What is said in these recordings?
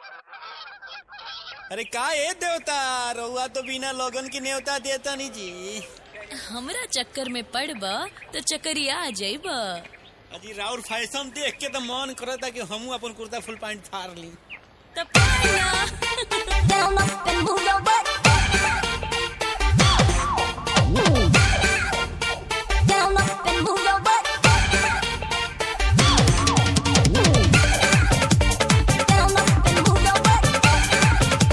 अरे का ए देवता रउआ तो बिना लोगन की न्योता देता नहीं जी हमरा चक्कर में पड़ब तो चक्करिया आ जाइब अजी राउर फैशन देख के तो मन करता कि हमू अपन कुर्ता फुल पैंट फाड़ ली तब पाया। Down up and move your butt. Down up and move your butt. Down up and move your butt.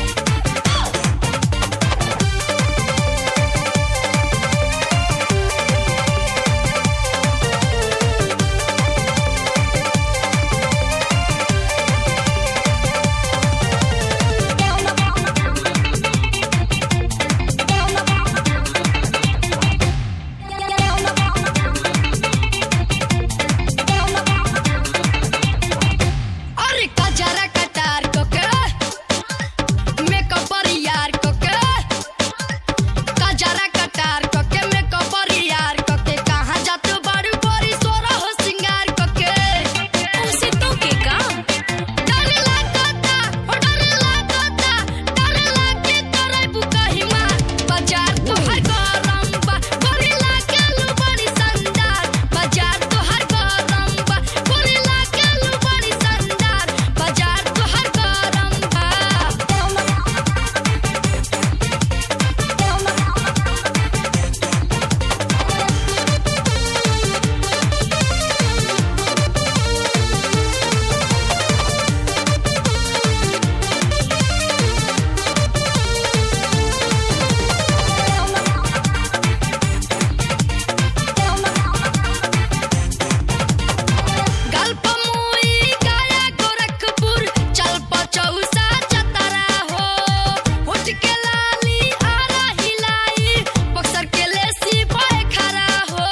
Down up. Down up. Down up. Down up. अरे कजरा कटार को के मेकअप पर यार को के कजरा कटार को के मेकअप पर यार को के कहाँ जात बड़ी बड़ी सोरा हो सिंगार को के उसे तो के काम डर लागता हो डर लागता डर लागे करे बुकही मार बाजार तो हर गरम बा गोरी लागे लू बड़ी संदार बाजार तो हर गरम बा गोरी लागे लू बड़ी संदार बाजार तो हर गरम बा Down up. Down up. Down up. Down up. गल्प मुई गया गोरखपुर चल पचौसा चतरा हो उठ के लाली आरा हिलाई बक्सर के लेसी भय खरा हो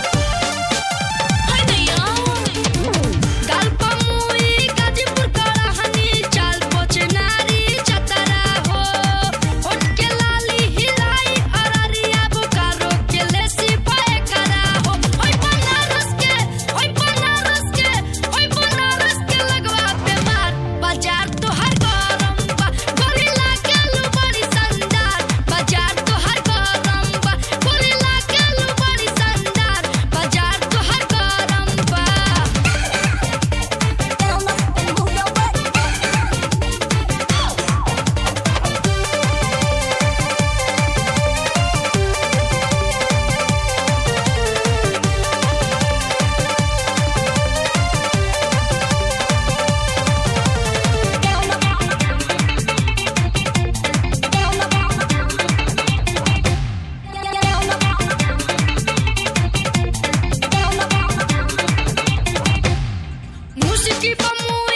हाय नैया गल्प मुई गाजीपुर करहनी चल पचनारी चतरा हो उठ के लाली हिलाई अररिया बोकारो के लेसी भय खरा हो ओय बनारस के ओय बनारस के ओय बनारस के लगवा पे मार बाजार तो हर गरम बा गोरिल्ला के लू बड़ी संदार बाजार तो हर गरम बा गोरिल्ला के लू बड़ी संदार बाजार तो हर गरम बा Down up and move your butt. Down up. Down up. Down up. Down up. Musiki pa